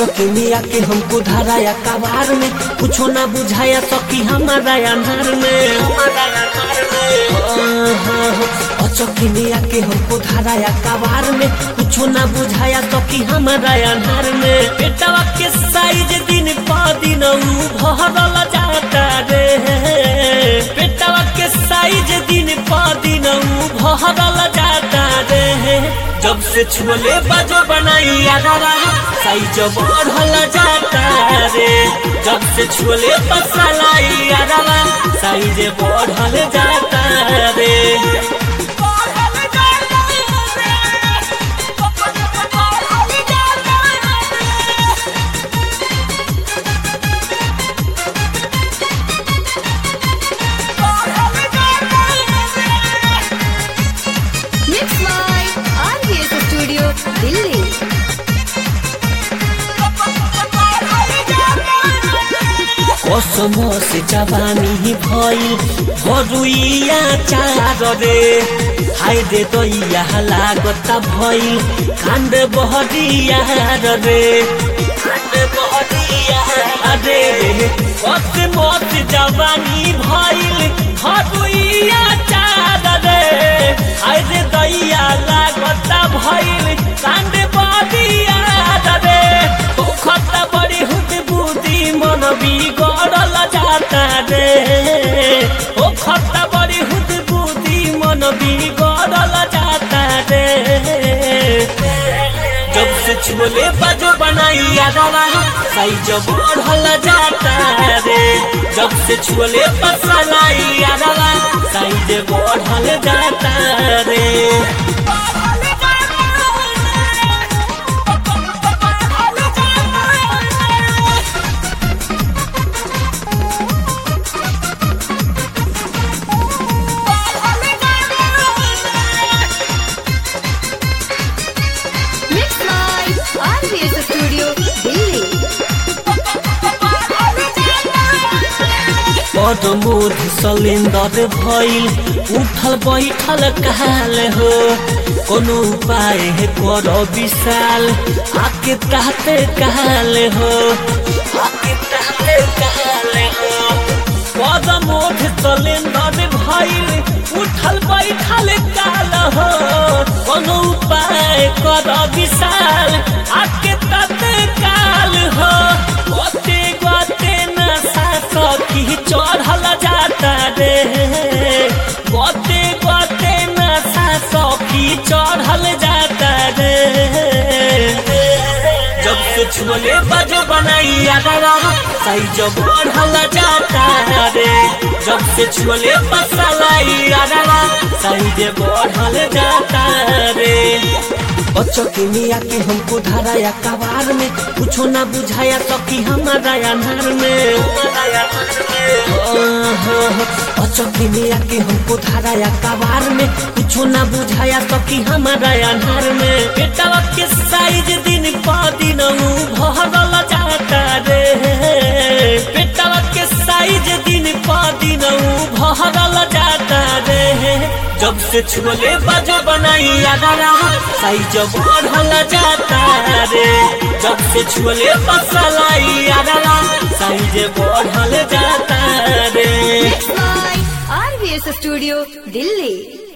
चौकिनिया के हमको धराया कबार में कुछो ना बुझाया सकी हमारा अनार में चौकिनिया के हमको धराया कबार में कुछो ना बुझाया सकी हमारा अनार में बेटवा के साइज दिन प दिन ऊ भरल जाता रे बेटवा के साइज दिन प दिन ऊ भरल जाता रे जब से छुले बाजो बनाई यारा साइज बढ़ल जाता रे जब से छुले पसलाई यारा साइज बढ़ल जाता रे Mix by RVS Studio, Delhi. कसम से जवानी भइल भरुइया चार रे हाय रे दैया लागत भइल कांड बहरिया रे कांड बहरिया रे कत मत जवानी भइल भरुइया चार रे हाय रे दैया लागत भइल कांड बहरिया रे खत बड़ी हुद बुद्धि मन बिगड़ल जाता रे ओ खत बड़ी हुद बुद्धि मन बिगड़ल जाता रे जब से छोले बाजो बनाई यादवा साइज बढ़ल जाता रे जब से छोले पसलाई यादवा साइज बढ़ल जाता रे Mix by RVS Studio, Delhi. बड़ मोर सलेंदर भइल उठल बैठल काल हो कोनो उपाय है कर विशाल आके ताते काल हो आके ताते काल हो बड़ मोर सलेंदर भइल उठल बैठल काल हो कोनो उपाय कर विशाल आके ताते काल हो गोते गोते नशा सखी चढ़ल जाता रे गोते गोते नशा सखी चढ़ल जाता रे जब से छुले बजो बनाई यारा साइज बढ़ल जाता रे जब से छुले पसलाई यारा साइज बढ़ल जाता रे बच्चों के मिया के हमको धराया कबार में कुछो ना बुझाया सकी हमारा अनार में बच्चों के मिया के हमको धराया कबार में कुछो ना बुझाया सकी हमारा अनार में बेटवा के साइज दिन प दिन ऊ भरल जाता रे बेटवा के साइज दिन प दिन ऊ भरल जाता रे जब से छुले बाजो बनाई यारा साइज बढ़ल जाता रे जब से छुले पसलाई यारा साइज बढ़ल जाता रे Mix by RVS Studio, Delhi.